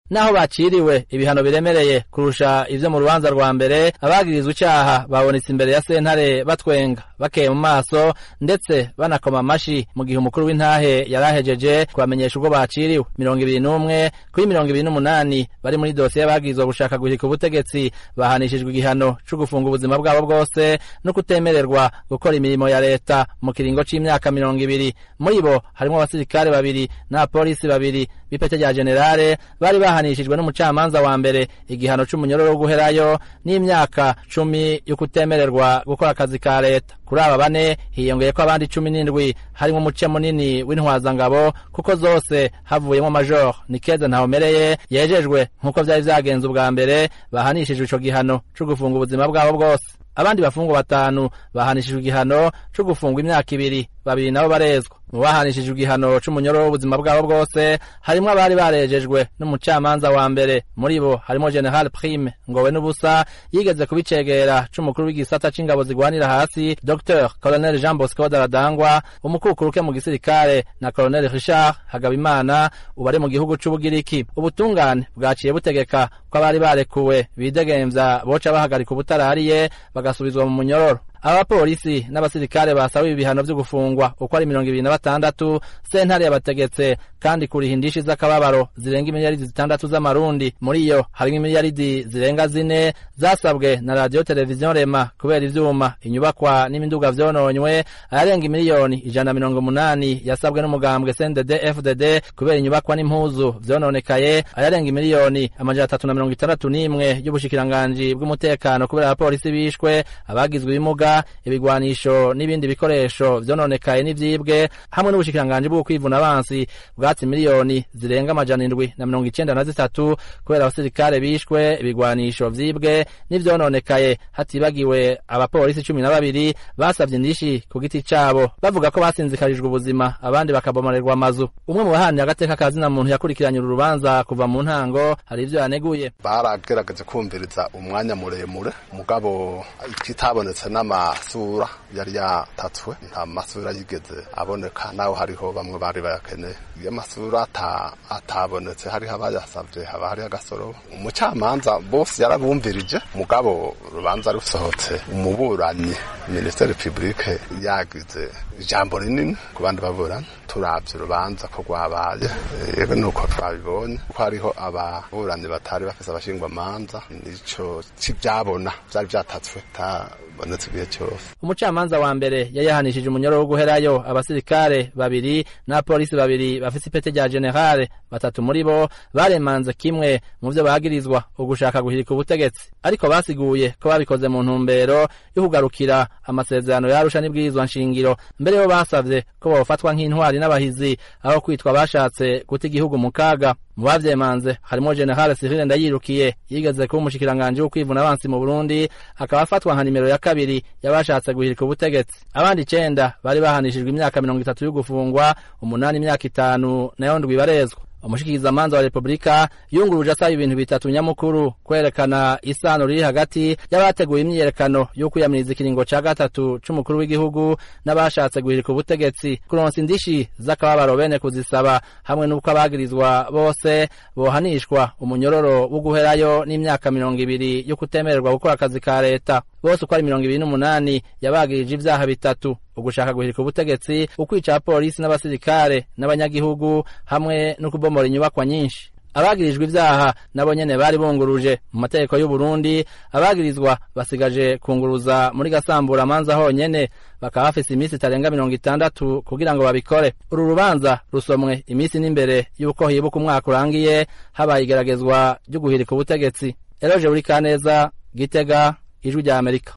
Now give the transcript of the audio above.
naho baciriwe ibihano biremereye kurusha ivyo mu rubanza rwa mbere abagirizwa icaha babonetse imbere ya sentare batwenga bakeye mu maso ndetse banakoma amashi mu gihe umukuru w'intahe yarahejeje kubamenyesha ubwo baciriwe mirongo ibiri n'umwe kuri mirongo ibiri n'umunani bari muri dosiye bagirizwa gushaka guhirika ubutegetsi bahanishijwe igihano co gufunga ubuzima bwabo bwose no kutemererwa gukora imirimo ya leta mu kiringo c'imyaka mirongo ibiri muri bo harimwo abasirikare babiri n'abapolisi babiri b'ipete rya generale bari bahanishijwe n'umucamanza wa mbere igihano c'umunyororo wo guherayo n'imyaka cumi yo kutemererwa gukora akazi ka leta kuri aba bane hiyongeyeko abandi cumi n'indwi harimwo umuce munini w'intwazangabo kuko zose havuyemo major nikeze ntawumereye yejejwe nk'uko vyari vyagenze ubwa mbere bahanishijwe ico gihano co gufunga ubuzima bwabo bwose abandi bafungwa batanu bahanishijwe igihano co gufungwa imyaka ibiri babiri nabo barezwa mu bahanishijwe igihano c'umunyoro w'ubuzima bwabo bwose harimwo abari barejejwe n'umucamanza wa mbere muri bo harimo general prime ngowe n'ubusa yigeze kubicegera c'umukuru w'igisata c'ingabo zigwanira hasi dr colonel jean bosco daradangwa umukukuruke mu gisirikare na colonel richard hagabimana ubu ari mu gihugu c'ubugiriki ubutungane bwaciye butegeka ko abari barekuwe bidegemvya boca bahagarika ubutarariye bagasubizwa mu munyororo abapolisi n'abasirikare basabiwe ibihano vyo gufungwa uko ari mirongo ibiri na batandatu sentare yabategetse kandi kuriha indishi z'akababaro zirenga imiliyaridi zitandatu z'amarundi muri iyo harimwo imiliyaridi zirenga zine zasabwe na radiyo televiziyo rema kubera ivyuma inyubakwa n'imiduga vyononywe ayarenga imiliyoni ijana na mirongo umunani yasabwe n'umugambwe cndd fdd kubera inyubakwa n'impuzu vyononekaye ayarenga imiliyoni amajana atatu na mirongo itandatu n'imwe y'ubushikiranganji bw'umutekano kubera abapolisi bishwe abagizwe ibimuga ibigwanisho n'ibindi bikoresho vyononekaye n'ivyibwe hamwe n'ubushikiranganji bwo kwivuna abansi bwatsi miliyoni zirenga amajana indwi na mirongo icenda na zitatu kubera abasirikare bishwe ibigwanisho vyibwe n'ivyononekaye hatibagiwe abapolisi cumi na babiri basavye indishi ku giti cabo bavuga ko basinzikarijwe ubuzima abandi bakabomarerwa amazu umwe mu bahanira agateka kazina muntu yakurikiranye uru rubanza kuva mu ntango hari ivyo yaneguye baragerageje kumviriza umwanya muremure mugabo ikitabonetse n'amasura yari yatatswe nta masura yigeze aboneka naho hariho bamwe bari bayakeneye iyo amasura atabonetse hariho abayasavye haba hariho agasoro umucamanza bose yarabumvirije mugabo urubanza rusohotse umuburanyi minisiteri publike yagize ijambo rinini ku bandi baburanyi turavye urubanza ko rwabaye yego nuko twabibonye ko hariho ababuranyi batari bafise abashingwamanza nico civyabona vyari vyatatswe tabonetse igihe cyose umucamanza wa mbere yayahanishije umunyoro wo guherayo abasirikare babiri n'abapolisi babiri bafise ipete rya generale batatu muri bo baremanze kimwe mu vyo bagirizwa ugushaka guhirika ubutegetsi ariko basiguye ko babikoze mu ntumbero yo kugarukira amasezerano yarusha n'ibwirizwa nshingiro mbere yo basavye ko bofatwa nk'intwari n'abahizi aho kwitwa bashatse guta igihugu mu kaga mu bavyemanze harimo generale Cyril Ndayirukiye yigeze kuba umushikiranganji wo kwivuna abansi mu Burundi akaba afatwa nka nimero ya kabiri yabashatse guhirika ubutegetsi abandi icenda bari bahanishijwe imyaka mirongo itatu yo gufungwa umunani imyaka itanu nayo ndwi barezwa umushikirizamanza wa repubulika yunguruje asaba ibintu bitatu nyamukuru kwerekana isano riri hagati y'abateguye imyiyerekano yo kwiyamiriza ikiringo ca gatatu c'umukuru w'igihugu n'abashatse guhirika ubutegetsi kuronsa indishi z'akababaro bene kuzisaba hamwe n'uko abagirizwa bose bohanishwa umunyororo wo guherayo n'imyaka mirongo ibiri yo kutemererwa gukora akazi ka leta bose uko ari mirongo ibiri n'umunani yabagirije ivyaha bitatu ugushaka guhirika ubutegetsi ukwica abapolisi n'abasirikare n'abanyagihugu hamwe no kubomora inyubakwa nyinshi abagirijwe ivyaha nabo nyene bari bunguruje mu mategeko y'u Burundi abagirizwa basigaje kunguruza muri gasambura manza honyene bakaba bafise iminsi itarenga mirongo itandatu kugira ngo babikore uru rubanza rusomwe iminsi n'imbere y'uko hibuka umwaka urangiye habaye igeragezwa ryo guhirika ubutegetsi eroje buri kaneza gitega ijwi rya amerika